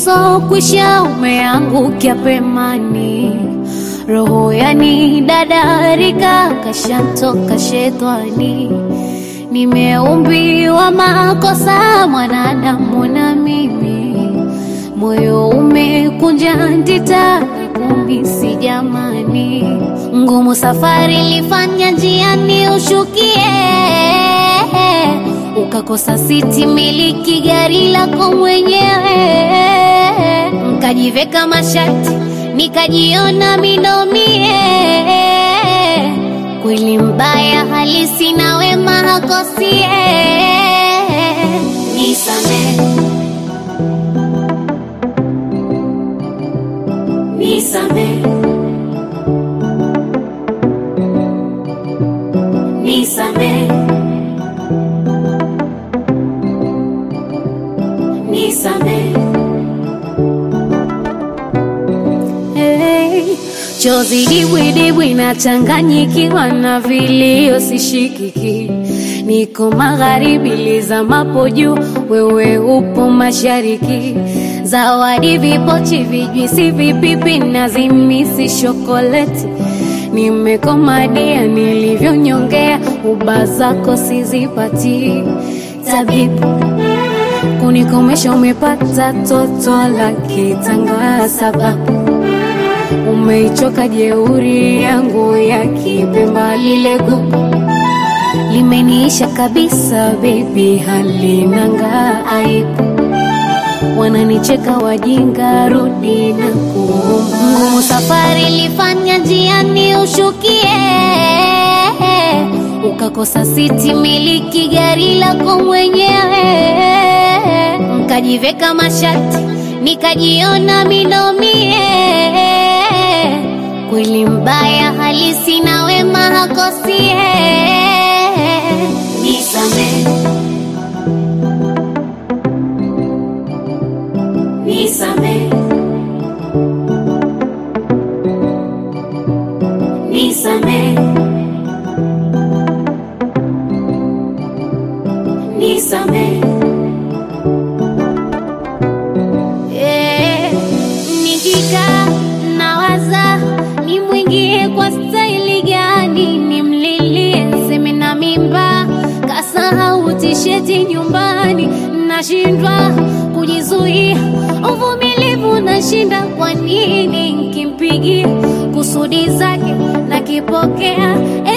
usokwisha umeangukia pemani, roho yani dadarika kashantoka shetani. Nimeumbiwa makosa mwanadamu na mimi, moyo umekunja ndita kumisi jamani, ngumu safari lifanya njiani ushukie ukakosa siti miliki gari lako mwenyewe, nkajiveka mashati nikajiona minomie. Kweli mbaya halisi na wema hakosie. Nisame, nisame, nisame. Nisame. Hey, chozi dibwidibwi nachanganyikiwa na vilio sishikiki, niko magharibi lizamapo juu, wewe upo mashariki. Zawadi vipochi, vijwisi, vipipi na zimisi shokoleti, nimekomadia nilivyonyongea, uba zako sizipati tabibu kunikomesha umepata toto la kitanga, sababu umeichoka jeuri yangu ya kipemba, lile gugu limeniisha kabisa, bebi, halinanga aibu. Wananicheka wajinga, rudi na kuomba. Ngumu safari lifanya njiani ushukie, ukakosa siti miliki gari lako mwenyewe nkajiveka mashati nikajiona minomie. Kweli mbaya halisi na wema hakosie. Nisame, nisame, nisame, nisame. Eh, nikikaa nawaza nimwingie kwa staili gani, nimlilie seme na mimba, kasahau tisheti nyumbani, nashindwa kujizuia, uvumilivu nashinda. Kwa nini nkimpigia kusudi zake nakipokea?